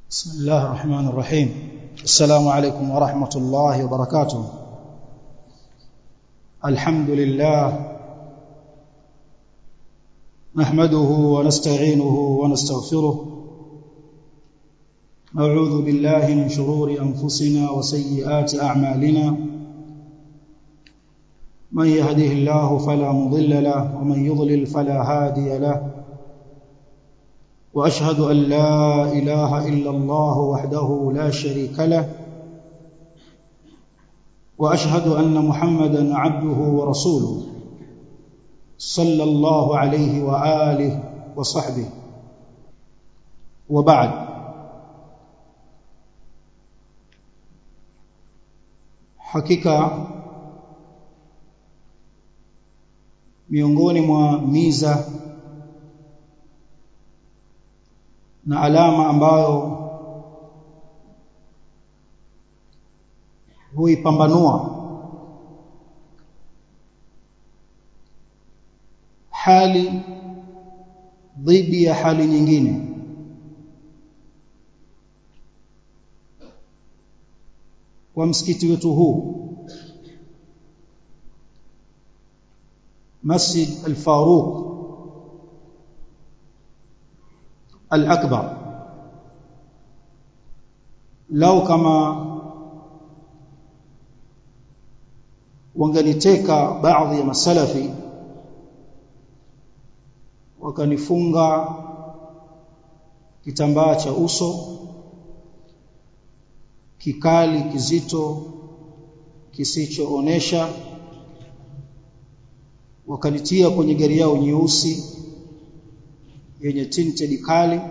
بسم الله الرحمن الرحيم السلام عليكم ورحمة الله وبركاته الحمد لله نحمده ونستعينه ونستغفره نعوذ بالله من شرور أنفسنا وسيئات أعمالنا من يهده الله فلا مضل له ومن يضلل فلا هادي له واشهد ان لا اله الا الله وحده لا شريك له واشهد ان محمدا عبده ورسوله صلى الله عليه واله وصحبه وبعد hakika miongoni mwa miza na alama ambayo huipambanua hali dhidi ya hali nyingine kwa msikiti wetu huu Masjid Al-Faruq al-akbar lau kama wanganiteka baadhi ya masalafi wakanifunga kitambaa cha uso kikali kizito kisichoonesha wakanitia kwenye gari yao nyeusi yenye tinted kali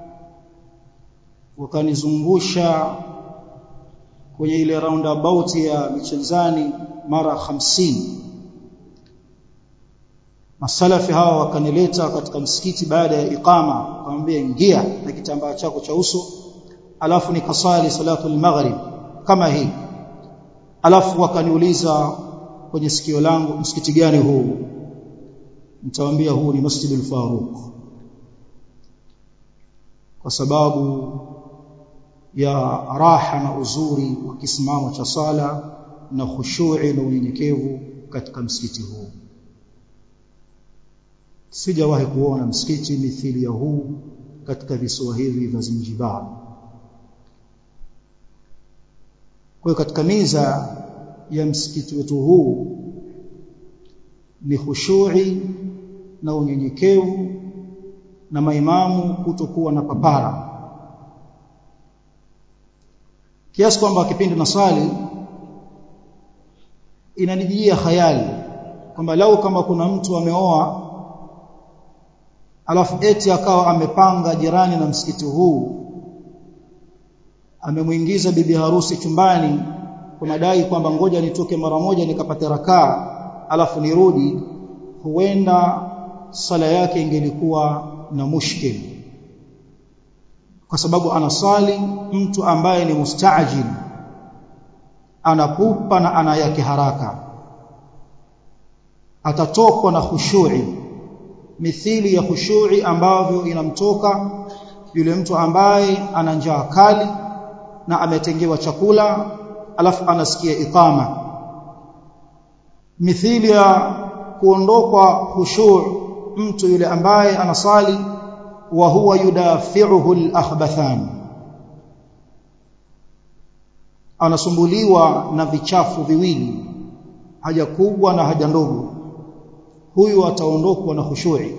wakanizungusha kwenye ile roundabout ya michenzani mara hamsini masalafi hawa wakanileta katika msikiti baada ya iqama wakamwambia ingia na kitambaa chako cha uso alafu nikasali salatu al-maghrib kama hii alafu wakaniuliza kwenye sikio langu msikiti gani huu nitawaambia huu ni Masjidul Faruq kwa sababu ya raha na uzuri wa kisimamo cha sala na khushu'i na unyenyekevu katika msikiti huu sijawahi kuona msikiti mithili ya huu katika visiwa hivi vya Zanzibar kwa hiyo katika miza ya msikiti wetu huu ni khushu'i na unyenyekevu na maimamu kutokuwa na papara kiasi kwamba kipindi nasali inanijia khayali kwamba lau kama kuna mtu ameoa alafu eti akawa amepanga jirani na msikiti huu amemuingiza bibi harusi chumbani kwa madai kwamba ngoja nitoke mara moja nikapate rakaa alafu nirudi huenda sala yake ingelikuwa na mushkil kwa sababu anasali mtu ambaye ni mustaajil anapupa na ana yake haraka atatokwa na khushu'i mithili ya khushu'i ambavyo inamtoka yule mtu ambaye ana njaa kali na ametengewa chakula alafu anasikia iqama mithili ya kuondokwa khushu' mtu yule ambaye anasali wa huwa yudafi'uhu al-akhbathan anasumbuliwa na vichafu viwili haja kubwa na haja ndogo huyu ataondokwa na khushu'i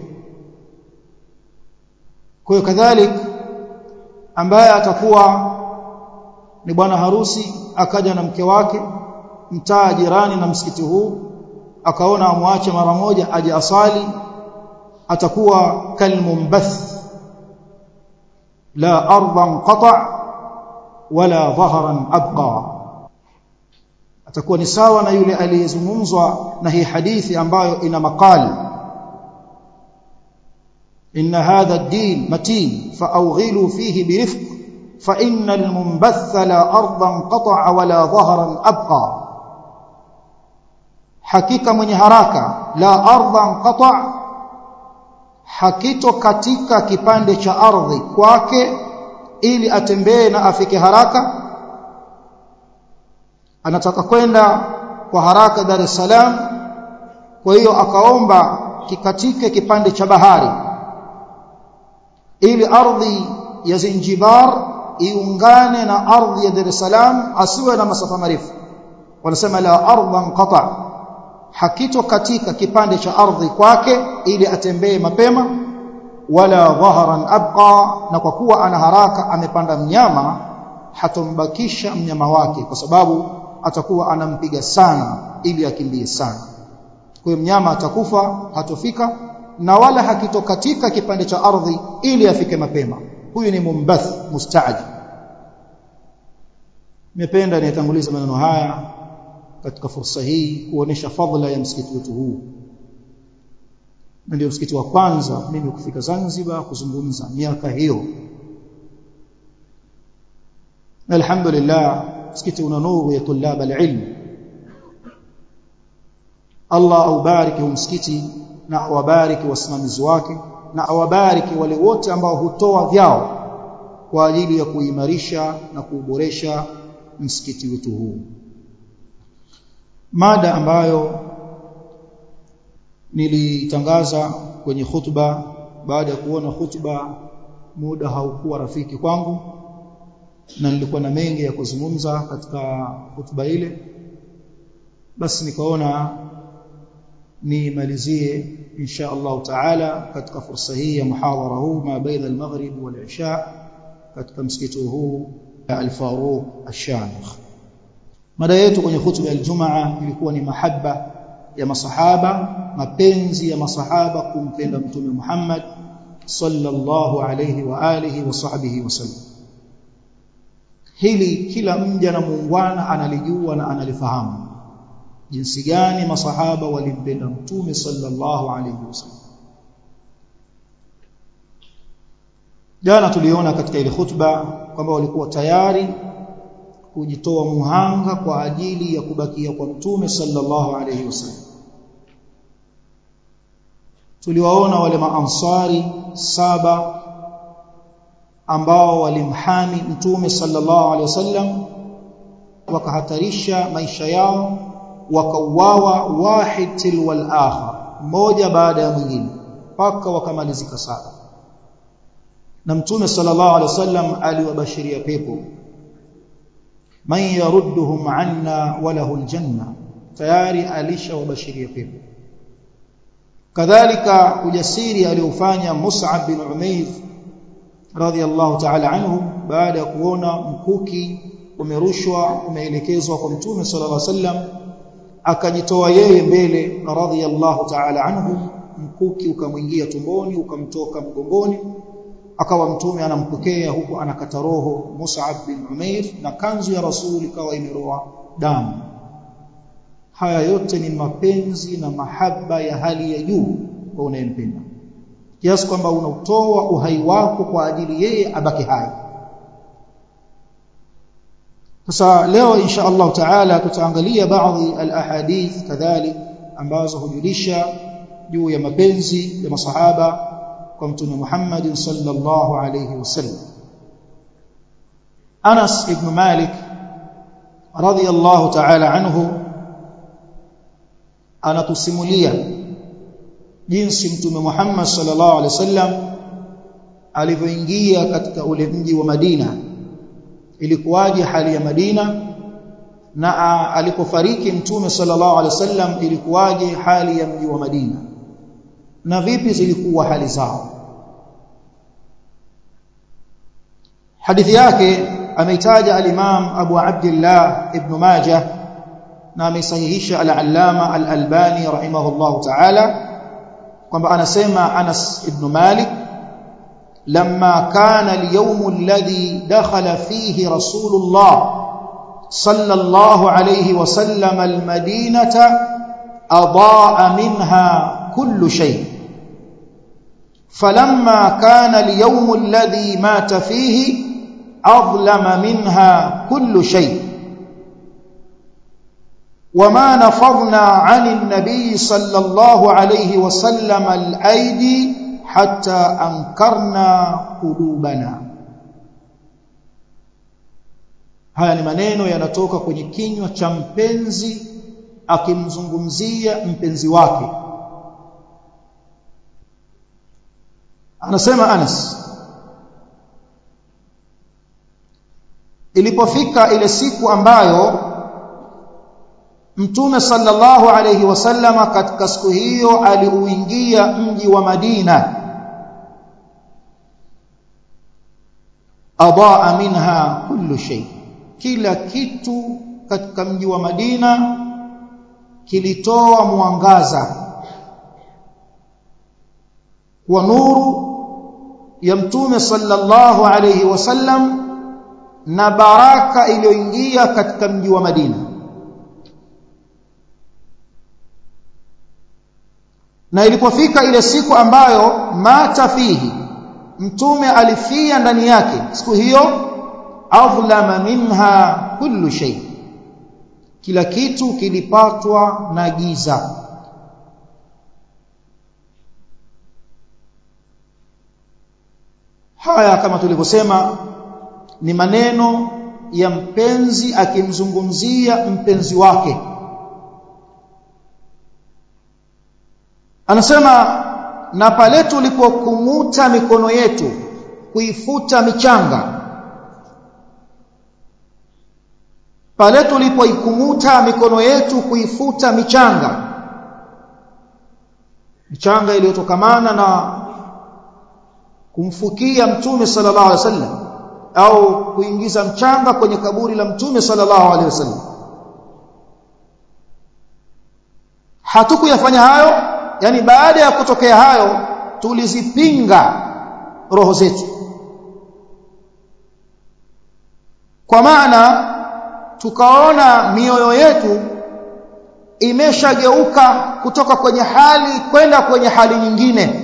kwa hiyo kadhalik ambaye atakuwa ni bwana harusi akaja na mke wake mtaa jirani na msikiti huu akaona amwache mara moja aje asali atakuwa kalmumbath la ardan qata wala dhahran abqa atakuwa ni sawa na yule aliyezungumzwa na hii hadithi ambayo ina maqali inna hadha ad-din matin fa'awghilu fihi birifq fa innal munbath la ardan qata wala dhahran abqa hakika mwenye haraka la ardan qata hakito katika kipande cha ardhi kwake ili atembee na afike haraka anataka kwenda kwa haraka Dar es Salaam kwa hiyo akaomba kikatike kipande cha bahari ili ardhi ya Zanzibar iungane na ardhi ya Dar es Salaam asiwe na masafa marefu wanasema la ardhan qata hakito katika kipande cha ardhi kwake ili atembee mapema wala dhaharan abqa na kwa kuwa ana haraka amepanda mnyama hatombakisha mnyama wake kwa sababu atakuwa anampiga sana ili akimbie sana kwa hiyo mnyama atakufa hatofika na wala hakitokatika kipande cha ardhi ili afike mapema huyu ni mumbath mustaajib nimependa nitanguliza maneno haya katika fursa hii kuonesha fadhila ya msikiti wetu huu ndio msikiti wa kwanza mimi kufika Zanzibar kuzungumza miaka hiyo alhamdulillah msikiti una nuru ya tulab alilm Allah aubariki msikiti na awabariki wasimamizi wake na awabariki wale wote ambao hutoa vyao kwa ajili ya kuimarisha na kuuboresha msikiti wetu huu mada ambayo nilitangaza kwenye khutba baada ya kuona khutba muda haukuwa rafiki kwangu na nilikuwa na mengi ya kuzungumza katika khutba ile basi nikaona nimalizie insha Allah taala katika fursa hii ya muhadhara huu ma baina al-maghrib wal-isha katika msikiti huu al-Faruq al-Shamikh mada yetu kwenye khutba ya Ijumaa ilikuwa ni mahaba ya masahaba mapenzi ya masahaba kumpenda mtume Muhammad sallallahu alayhi wa alihi wa sahbihi wasallam hili kila mja na muungwana analijua na analifahamu jinsi gani masahaba walimpenda mtume sallallahu alayhi wasallam jana tuliona katika ile khutba kwamba walikuwa tayari kujitoa muhanga kwa ajili ya kubakia kwa mtume sallallahu alayhi wasallam tuliwaona wale maansari saba ambao walimhami mtume sallallahu alayhi wasallam wakahatarisha maisha yao wakauawa wahid tilwal akhar mmoja baada ya mwingine mpaka wakamalizika saba na mtume sallallahu alaihi wasallam aliwabashiria pepo man yarudduhum anna walahu aljanna tayari alishawabashiria pepo kadhalika ujasiri aliofanya Mus'ab bin Umair radhiyallahu ta'ala anhu baada ya kuona mkuki umerushwa umeelekezwa kwa mtume sallallahu alaihi wasallam akajitoa yeye mbele radhiyallahu ta'ala anhu mkuki ukamwingia tumboni ukamtoka mgongoni akawa mtume anampokea huku anakata roho Mus'ab bin Umair na kanzu ya Rasul ikawa imeroa damu haya yote ni mapenzi na mahaba ya hali ya juu kwa unayempenda kiasi kwamba unautoa uhai wako kwa ajili yeye abaki hai sasa leo insha Allah taala tutaangalia baadhi al-ahadith kadhalik ambazo hujulisha juu ya mapenzi ya masahaba kwa mtume Muhammad sallallahu alayhi wasallam Anas ibn Malik radiyallahu ta'ala anhu anatusimulia jinsi mtume Muhammad sallallahu alaihi wasallam alivyoingia katika ule mji wa Madina ilikuwaje hali ya Madina na alipofariki mtume sallallahu alaihi wasallam ilikuwaje hali ya mji wa Madina na vipi zilikuwa hali zao hadithi yake ameitaja al-Imam Abu Abdullah ibn Majah na amesahihisha al-Allama al-Albani rahimahullahu ta'ala kwamba anasema Anas ibn Malik لما كان اليوم الذي دخل فيه رسول الله صلى الله عليه وسلم المدينة أضاء منها كل شيء فلما كان اليوم الذي مات فيه أظلم منها كل شيء وما نفضنا عن النبي صلى الله عليه وسلم الأيدي حتى أنكرنا قلوبنا haya ni maneno yanatoka kwenye kinywa cha mpenzi akimzungumzia mpenzi wake anasema Anas ilipofika ile siku ambayo Mtume sallallahu alayhi wasallama katika siku hiyo aliuingia mji wa Madina adaa minha kullu shay kila kitu katika mji wa Madina kilitoa mwangaza wa nuru ya Mtume sallallahu alayhi wasallam na baraka iliyoingia katika mji wa Madina na ilipofika ile siku ambayo mata fihi mtume alifia ndani yake siku hiyo adhlama minha kullu shay kila kitu kilipatwa na giza haya kama tulivyosema ni maneno ya mpenzi akimzungumzia mpenzi wake anasema na pale tulipokumuta mikono yetu kuifuta michanga pale tulipoikumuta mikono yetu kuifuta michanga michanga iliyotokamana na kumfukia mtume sallallahu alaihi wasallam au kuingiza mchanga kwenye kaburi la mtume sallallahu alaihi wasallam hatukuyafanya hayo yani baada ya kutokea hayo tulizipinga roho zetu kwa maana tukaona mioyo yetu imeshageuka kutoka kwenye hali kwenda kwenye hali nyingine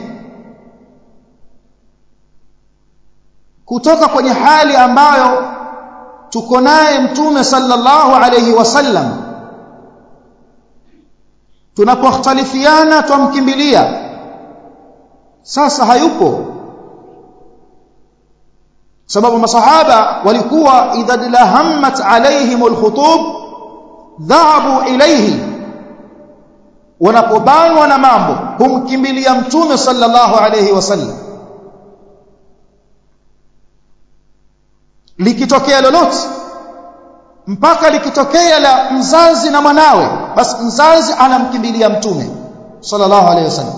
kutoka kwenye hali ambayo tuko naye mtume sallallahu alayhi wasallam tunapokhtalifiana twamkimbilia sasa hayupo sababu masahaba walikuwa idha lahammat alaihim alkhutub dhahabu ilayhi wanapobanwa na mambo humkimbilia mtume sallallahu alayhi wasallam likitokea lolote mpaka likitokea la mzazi na mwanawe basi mzazi anamkimbilia mtume sallallahu alayhi wasallam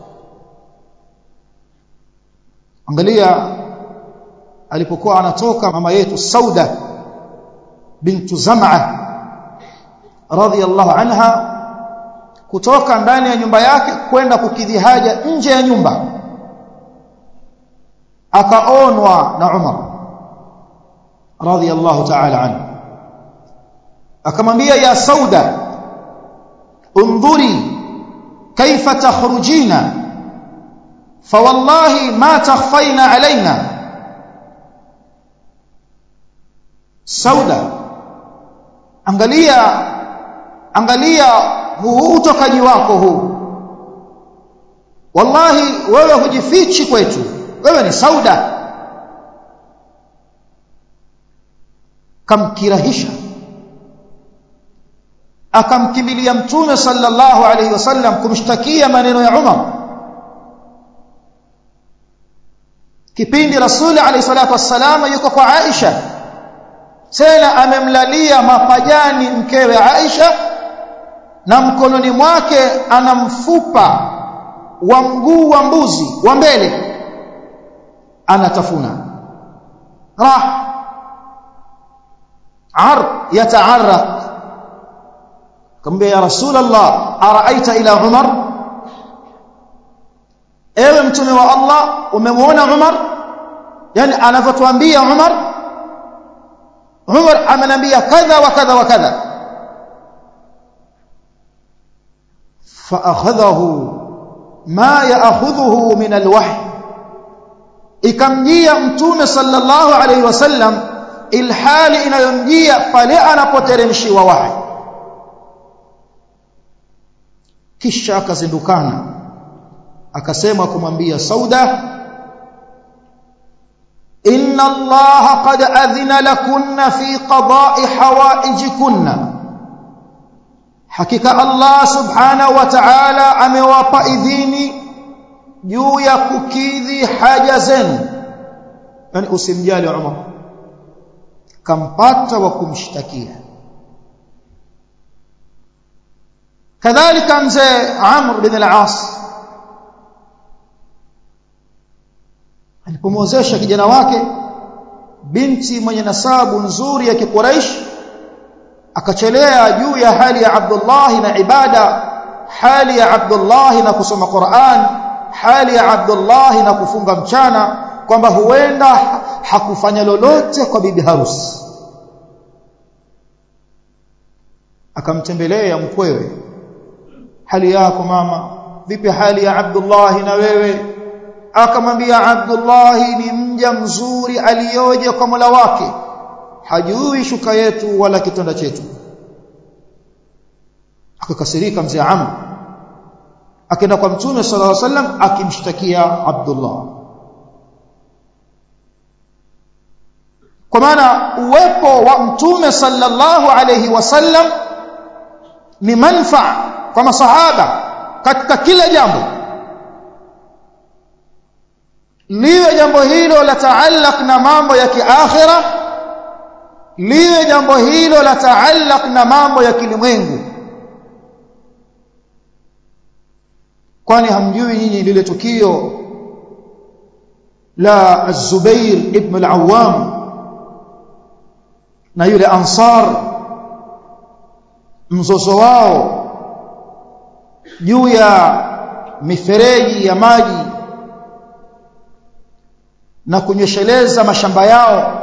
angalia alipokuwa anatoka mama yetu Sauda bintu Zam'a radhiyallahu anha kutoka ndani ya nyumba yake kwenda kukidhi haja nje ya nyumba akaonwa na Umar radhiyallahu ta'ala anhu akamwambia ya Sauda undhuri kaifa takhrujina فوالله ما تخفينا علينا sauda angalia angalia huu utokaji wako huu wallahi wewe hujifichi kwetu wewe ni sauda kamkirahisha akamkimbilia mtume sallallahu alayhi wasallam kumshtakia maneno ya Umar kipindi rasuli alayhi salatu wassalam yuko kwa Aisha tena amemlalia mapajani mkewe Aisha na mkononi mwake ana mfupa wa mguu wa mbuzi wa mbele anatafuna rah ar yataarraq kambia ya rasulullah araaita ila umar ewe mtume wa Allah umemwona Umar yani anavyotuambia Umar Umar amenambia kadha wa kadha wa kadha فاخذه ما ياخذه من الوحي ikamjia mtume sallallahu alayhi wasallam ilhali inayomjia pale anapoteremshiwa wahi kisha akazindukana akasema kumwambia Sauda inna allaha qad adhina lakunna fi qada'i hawaijikunna hakika allah subhanahu wa ta'ala amewapa idhini juu ya kukidhi haja zenu yani usimjali Umar kampata wa kumshtakia kadhalika mzee Amr bin al-As alipomwozesha kijana wake binti mwenye nasabu nzuri ya kiquraish akachelea juu ya hali ya Abdullah na ibada hali ya Abdullah na kusoma Qur'an hali ya Abdullah na kufunga mchana kwamba huenda hakufanya lolote kwa bibi harusi akamtembelea mkwewe hali yako mama vipi hali ya Abdullah na wewe akamwambia Abdullah ni mja mzuri aliyoje kwa Mola wake hajui shuka yetu wala kitanda chetu akakasirika mzee Amr akaenda kwa mtume sallallahu alaihi wasallam akimshtakia Abdullah kwa maana uwepo wa mtume sallallahu alaihi wasallam ni manfaa kwa masahaba katika kila jambo liwe jambo hilo la taallaq na mambo ya kiakhira liwe jambo hilo la taallaq na mambo ya kilimwengu kwani hamjui nyinyi lile tukio la Az-Zubair ibn al-Awwam na yule Ansar mzozo wao juu ya mifereji ya maji na kunyesheleza mashamba yao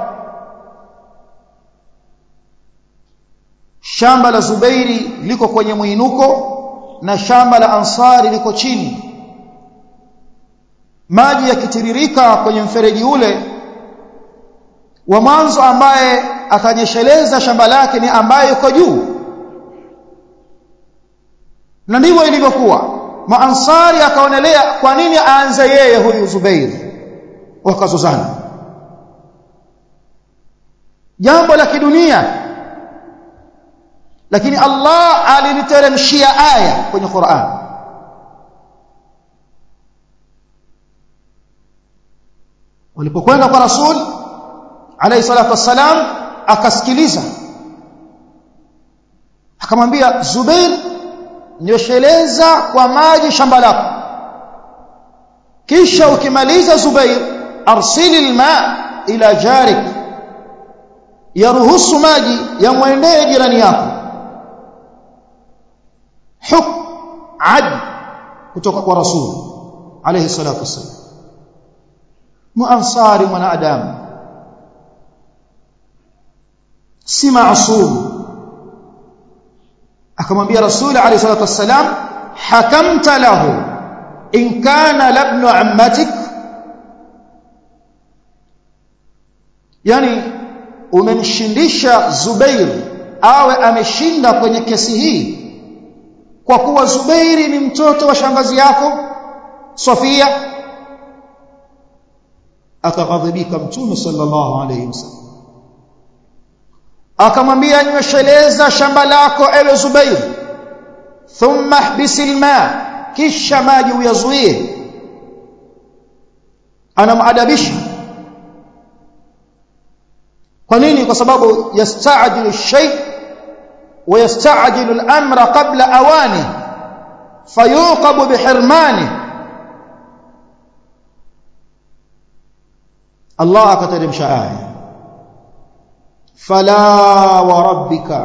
shamba la Zubairi liko kwenye mwinuko na shamba la Ansari liko chini maji yakitiririka kwenye mfereji ule wa mwanzo ambaye atanyesheleza shamba lake ni ambaye yuko juu na ndivyo ilivyokuwa maansari akaonelea kwa nini aanze yeye huyu Zubairi wakazozana jambo la kidunia lakini Allah aliliteremshia aya kwenye Qur'an walipokwenda kwa Rasul alayhi salatu wassalam akasikiliza akamwambia Zubair nyosheleza kwa maji shamba lako kisha ukimaliza Zubair arsili alma ila jarik yaruhusu maji yamwendee jirani yako huk ad kutoka kwa rasul alayhi salatu wasallam muansari mwanadamu si maasum akamwambia rasul alayhi salatu wasallam hakamta lahu in kana labnu ammatik yani umemshindisha Zubair awe ameshinda kwenye kesi hii kwa kuwa Zubairi ni mtoto wa shangazi yako Sofia akaghadhibika mtume sallallahu alayhi wasallam akamwambia nywesheleza shamba lako ewe Zubair thumma ihbisil ma kisha maji uyazuie anamadabisha kwa nini kwa sababu yastaajilu shay wa yastaajilu al-amra qabla awani fayuqabu bihirmani Allah akateremsha aya fala wa rabbika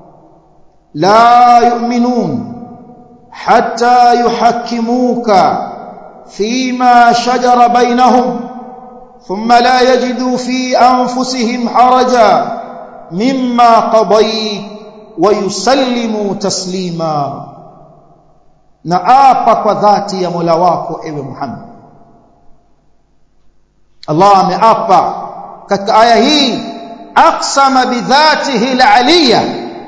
la yu'minun hatta yuhakkimuka fima shajara bainahum ثم لا يجدوا في أنفسهم حرجا مما قضيت ويسلموا تسليما نآpa kwa dhati ya Mola wako ewe Muhammad Allah ameapa katika aya hii aqsama bidhatihi alaliya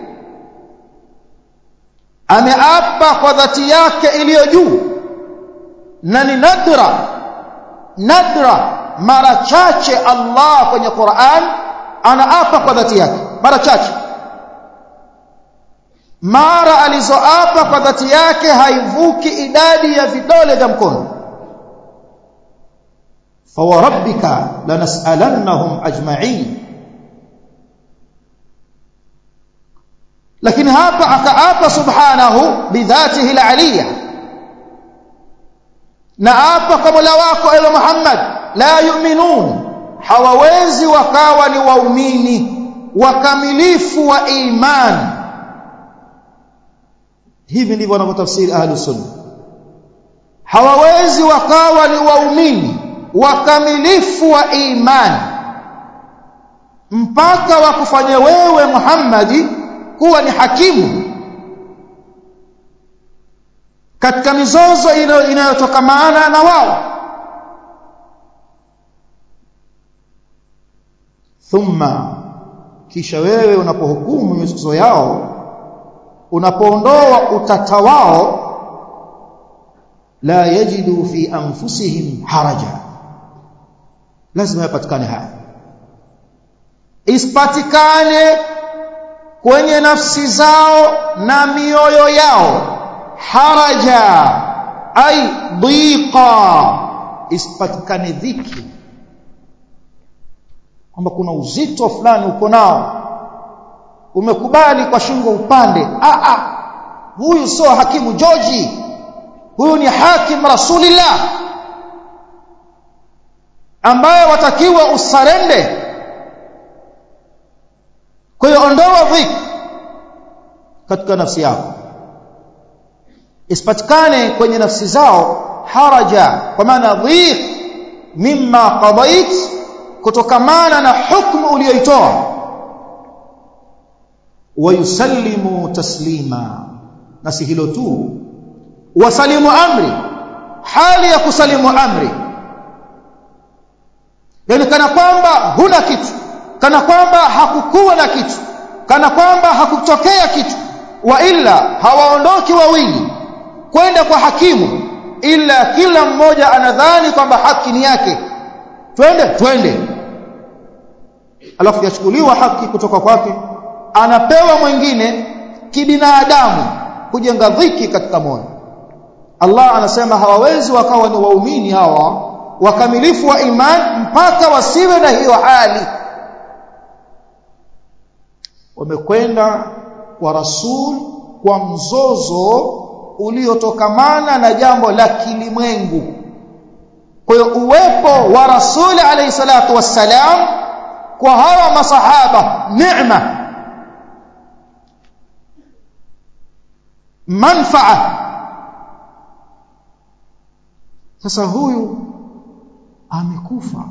ameapa kwa dhati yake iliyo juu na ni nadra nadra mara chache Allah kwenye Qur'an anaapa kwa dhati yake mara chache mara alizoapa kwa dhati yake haivuki idadi ya vidole vya mkono fawarabbika lanas'alannahum ajma'in lakini hapa akaapa subhanahu bidhatihi aliyya na apa kwa Mola wako ewe Muhammad la yu'minun hawawezi wakawa ni waumini wakamilifu wa imani hivi ndivyo wanavyotafsiri ahli sunna hawawezi wakawa ni waumini wakamilifu wa imani mpaka wakufanye wewe Muhammadi kuwa ni hakimu katika mizozo inayotokamana na wao thumma kisha wewe unapohukumu mizozo yao unapoondoa utata wao la yajidu fi anfusihim haraja lazima yapatikane haya isipatikane kwenye nafsi zao na mioyo yao haraja ay dhiqa isipatikane dhiki kwamba kuna uzito fulani uko nao umekubali kwa shingo upande a a huyu sio hakimu George huyu ni hakim rasulillah ambaye watakiwa usarende kwa hiyo ondoa dhiki katika nafsi yako isipatikane kwenye nafsi zao haraja kwa maana dhiq mimma qadait kutokamana na hukumu uliyoitoa wayusallimu taslima na si hilo tu wasalimu amri hali ya kusalimu amri yani kana kwamba huna kitu kana kwamba hakukuwa na kitu kana kwamba hakutokea kitu wa illa hawaondoki wawili kwenda kwa hakimu ila kila mmoja anadhani kwamba haki ni yake twende twende alafu yachukuliwa haki kutoka kwake anapewa mwingine kibinadamu kujenga dhiki katika moyo Allah anasema hawawezi wakawa ni waumini hawa wakamilifu wa iman mpaka wasiwe na hiyo hali wamekwenda kwa rasul kwa mzozo uliotokamana na jambo la kilimwengu kwa hiyo uwepo wa rasul alayhi salatu wassalam kwa hawa masahaba neema manfaa sasa huyu amekufa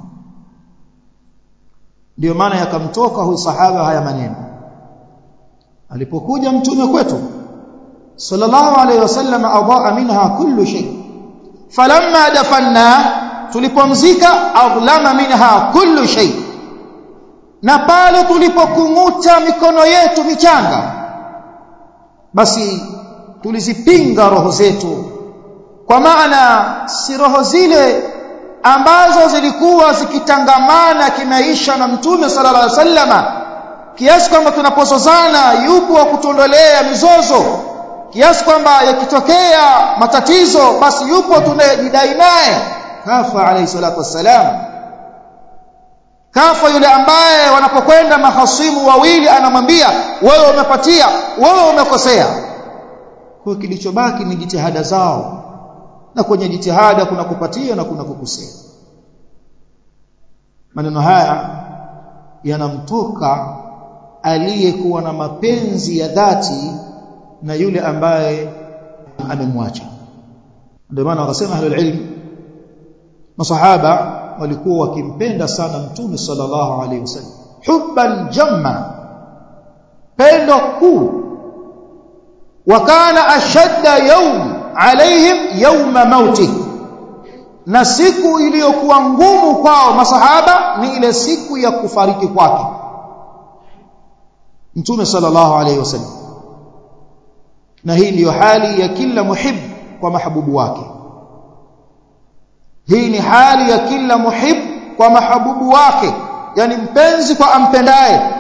ndio maana yakamtoka huyu sahaba haya maneno alipokuja mtume kwetu sallallahu alayhi wasallam adaa minha kullu shay falamma dafanna tulipomzika adlama minha kullu shay na pale tulipokunguta mikono yetu michanga basi tulizipinga roho zetu kwa maana si roho zile ambazo zilikuwa zikitangamana kimaisha na mtume sallallahu alaihi wasallama kiasi kwamba tunapozozana yupo wa kutondolea mizozo kiasi kwamba yakitokea matatizo basi yupo tunayejidai naye kafa alayhi salatu wassalam kafa yule ambaye wanapokwenda mahasimu wawili anamwambia wewe umepatia wewe umekosea kwa kilichobaki ni jitihada zao na kwenye jitihada kuna kupatia na kuna kukosea maneno haya yanamtoka aliyekuwa na mapenzi ya dhati na yule ambaye amemwacha ndio maana wakasema ahlul ilm masahaba walikuwa wakimpenda sana mtume sallallahu alaihi wasallam hubban jamma pendo kuu wakana ashadda yawm alaihim yawma mauti na siku iliyokuwa ngumu kwao masahaba ni ile siku ya kufariki kwake mtume sallallahu alaihi wasallam na hii ndiyo hali ya kila muhib kwa mahabubu wake hii ni hali ya kila muhib kwa mahabubu wake yani mpenzi kwa ampendaye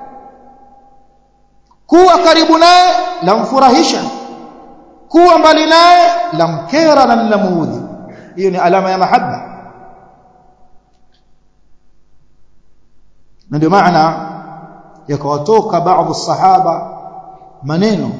kuwa karibu naye lamfurahisha kuwa mbali naye lamkera na lamuudhi hiyo ni alama ya mahaba na ndio maana yakawatoka baadhi sahaba maneno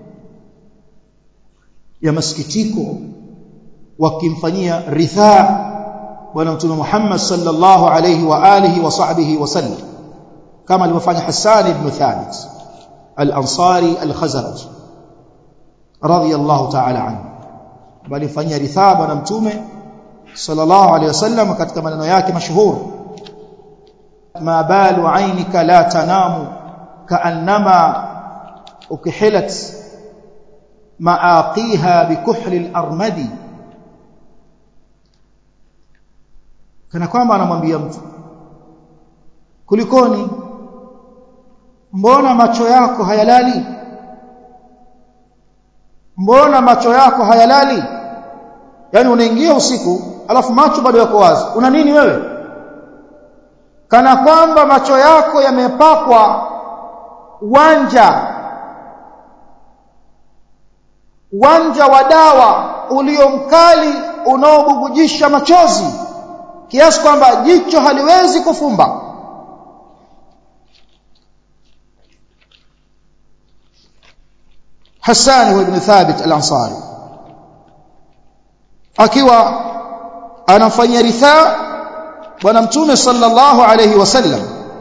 ya masikitiko wakimfanyia rithaa bwana mtume Muhammad sallallahu alayhi wa alihi wa sahbihi wasallam kama alivyofanya Hassan ibn Thabit al-Ansari al-Khazraj radiyallahu ta'ala anhu bali fanyia rithaa bwana mtume sallallahu alayhi wasallam katika maneno yake mashuhuri ما بال عينك لا تنام كأنما أكحلت معاقيها بكحل الأرمد kana kwamba anamwambia mtu kulikoni mbona macho yako hayalali mbona macho yako hayalali yani unaingia usiku alafu macho bado yako wazi una nini wewe kana kwamba macho yako yamepakwa wanja wanja wa dawa ulio mkali unaobubujisha machozi kiasi kwamba jicho haliwezi kufumba Hassan ibn Thabit al-Ansari akiwa anafanya rithaa bwana mtume sallallahu alayhi wasallam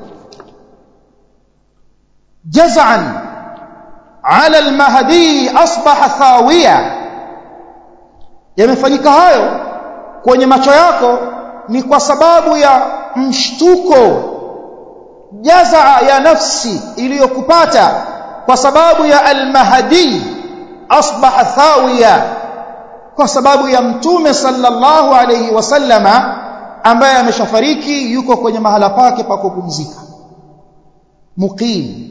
jaz'an ala al-mahdi asbaha thawiya yamefanyika hayo kwenye macho yako ni kwa sababu ya mshtuko jazaa ya nafsi iliyokupata kwa sababu ya al-mahdi asbaha thawiya kwa sababu ya mtume sallallahu alayhi wasallama ambaye ameshafariki yuko kwenye mahala pake pa kupumzika muqim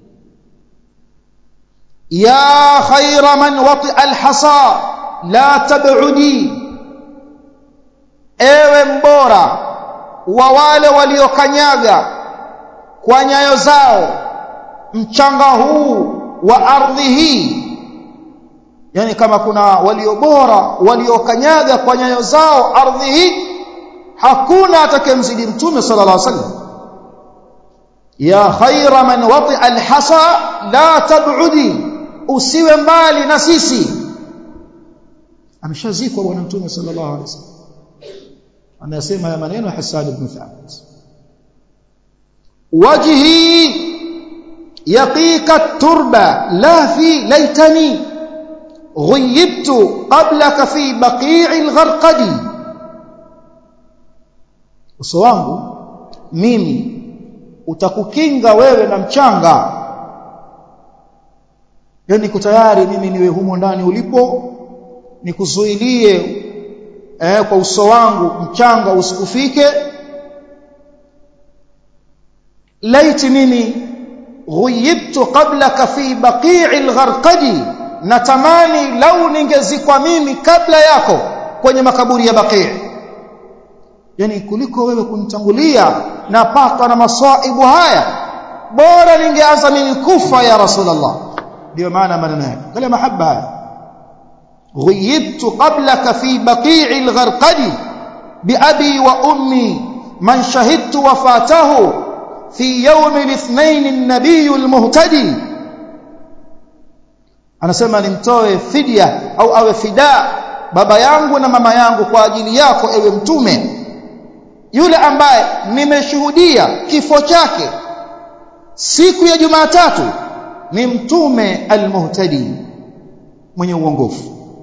ya khayra man wati alhasa la tab'udi ewe mbora wa wale waliokanyaga kwa nyayo zao mchanga huu wa ardhi hii yani kama kuna walio bora waliokanyaga kwa nyayo zao ardhi hii hakuna atakayemzidi mtume sallallahu alaihi wasallam ya khaira man wati alhasa la tab'udi usiwe mbali na sisi ameshazikwa bwana mtume sallallahu alaihi wasallam anasema ya maneno Hassan ibn Thabit wajhi yaqika turba la fi laitani غيبت قبلك في بقيع الغرقد uso wangu mimi utakukinga wewe na mchanga yani niko tayari mimi niwe humo ndani ulipo nikuzuilie eh, kwa uso wangu mchanga usikufike laiti mimi ghuyibtu qablaka fi baqi'il gharqadi natamani lau ningezikwa mimi kabla yako kwenye makaburi ya baqi' yani kuliko wewe kunitangulia napatwa na maswaibu haya bora ningeanza mimi kufa ya rasulullah ndio maana maneno yake kale mahaba haya غيبت قبلك في بقيع الغرقد بأبي وأمي من شهدت وفاته في يوم الاثنين النبي المهتدي anasema nimtoe fidia au awe fida baba yangu na mama yangu kwa ajili yako ewe mtume yule ambaye nimeshuhudia kifo chake siku ya Jumatatu ni mtume almuhtadi mwenye uongofu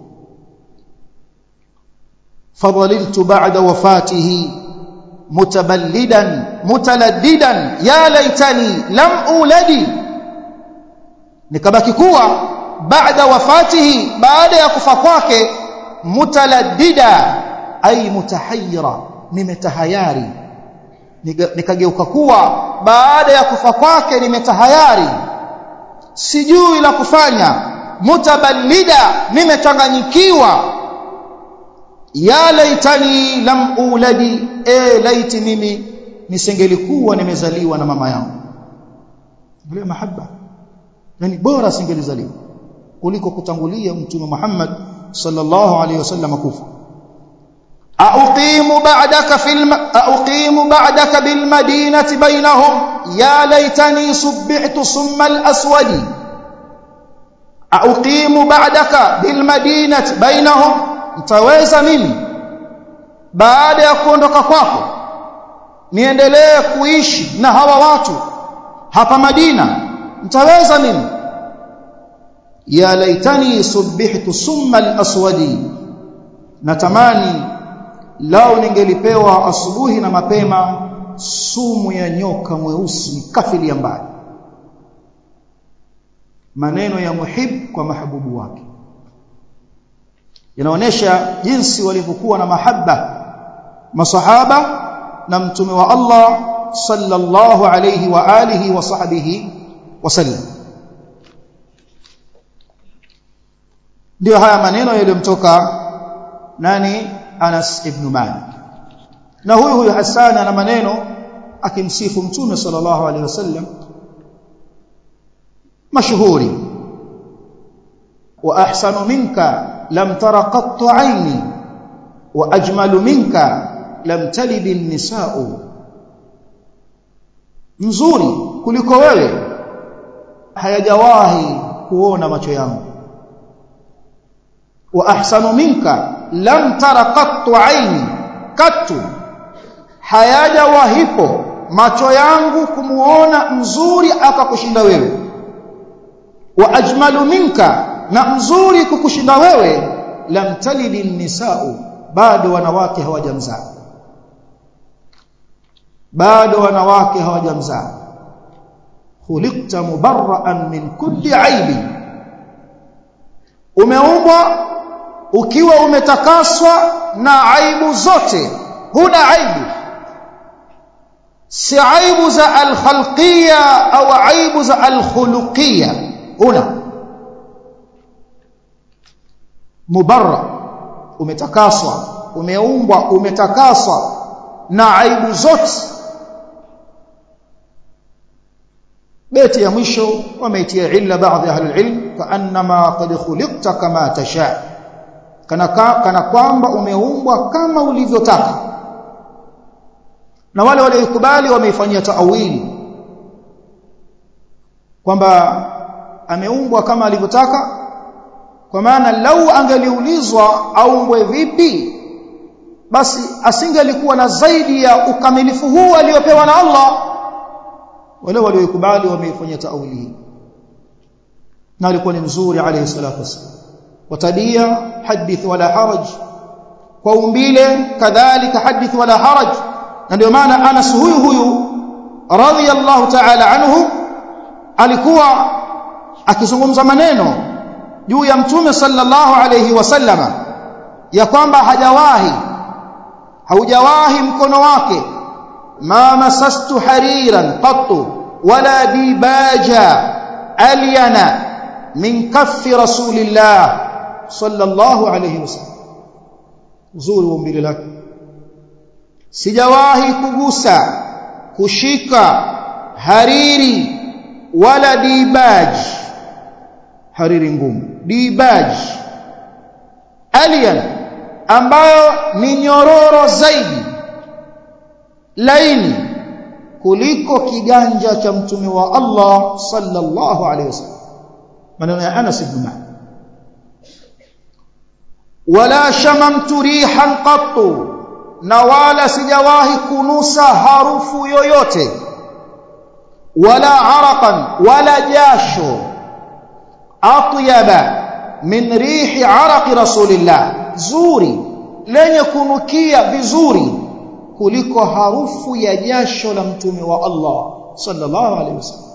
فضللت بعد وفاته متبلدا متلددا يا ليتني لم أولدي nikabaki kuwa baada wafatihi baada ya kufa kwake mutaladdida ay mutahayyira nimetahayari nikageuka kuwa baada ya kufa kwake nimetahayari sijui la kufanya mutaballida nimechanganyikiwa ya laitani lam uladi e laiti mimi nisingelikuwa nimezaliwa na mama yangu ile mahaba yani bora singelizaliwa kuliko kutangulia mtume Muhammad sallallahu alaihi wasallam kufa أقيم بعدك في الم... أقيم بعدك بالمدينة بينهم يا ليتني صبعت صم الأسود أقيم بعدك بالمدينة بينهم mtaweza mimi baada ya kuondoka kwako niendelee kuishi na hawa watu hapa Madina mtaweza mimi ya laitani subihtu summa al-aswadi natamani lao ningelipewa asubuhi na mapema sumu ya nyoka mweusi kafili ya mbali maneno ya muhib kwa mahabubu wake inaonesha jinsi walivyokuwa na mahaba masahaba na mtume wa Allah sallallahu alayhi wa alihi wa sahbihi wasallam ndio haya maneno yaliyomtoka nani Anas ibn Malik na huyu huyu Hassan ana maneno akimsifu mtume sallallahu alaihi wasallam mashuhuri wa ahsanu minka lam tara qattu aini wa ajmalu minka lam talid an-nisa'u mzuri kuliko wewe hayajawahi kuona macho yangu wa ahsanu minka lam tara qattu aini kattu hayajawahipo macho yangu kumuona mzuri akakushinda wewe wa ajmalu minka na mzuri kukushinda wewe lam talidi nisau bado wanawake hawajamzaa bado wanawake hawajamzaa khuliqta mubarra'an min kulli aibi umeumbwa ukiwa umetakaswa na aibu zote huna aibu si aibu za alkhalqiyya au aibu za alkhuluqiyya huna mubarra umetakaswa umeumbwa umetakaswa na aibu zote beti ya mwisho wameitia illa baadhi ya ahli ilm kaannama qad khuliqta kama tasha kana kana kwamba umeumbwa kama ulivyotaka na wale waliokubali wameifanyia taawili kwamba ameumbwa kama alivyotaka kwa maana lau angeliulizwa aumbwe vipi basi asingelikuwa na zaidi ya ukamilifu huu aliopewa na Allah wale waliokubali wameifanyia taawili hii na alikuwa ni mzuri alayhi salatu wasallam watabia hadith wala haraj kwa umbile kadhalika hadith wala haraj na ndio maana Anas huyu huyu radhiyallahu ta'ala anhu alikuwa akizungumza maneno juu ya mtume sallallahu alayhi wasallama ya kwamba hajawahi haujawahi mkono wake ma masastu hariran qattu wala dibaja alyana min kaffi rasulillah sallallahu alayhi wasallam uzuri wa umbile lake sijawahi kugusa kushika hariri wala dibaj hariri ngumu dibaj alien ambayo ni nyororo zaidi laini kuliko kiganja cha mtume wa Allah sallallahu alaihi wasallam maneno ya Anas ibn Malik wala shamamtu rihan qattu na wala sijawahi kunusa harufu yoyote wala araqan wala jasho atyaba min rihi araqi rasulillah zuri lenye kunukia vizuri kuliko harufu ya jasho la mtume wa Allah sallallahu alaihi wasallam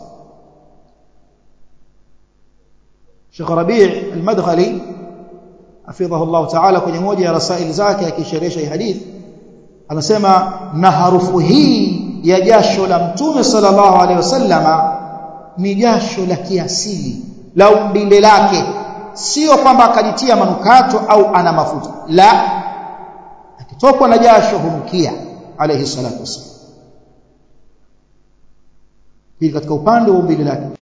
Sheikh Rabi' al-Madkhali hafidhahu Allah ta'ala kwenye moja ya rasaili zake akisherehesha hii hadithi anasema na harufu hii ya jasho la mtume sallallahu alaihi wasallama ni jasho la kiasili la umbile lake sio kwamba akajitia manukato au ana mafuta la akitokwa na jasho hunukia alayhi salatu wasallam hii katika upande wa umbile lake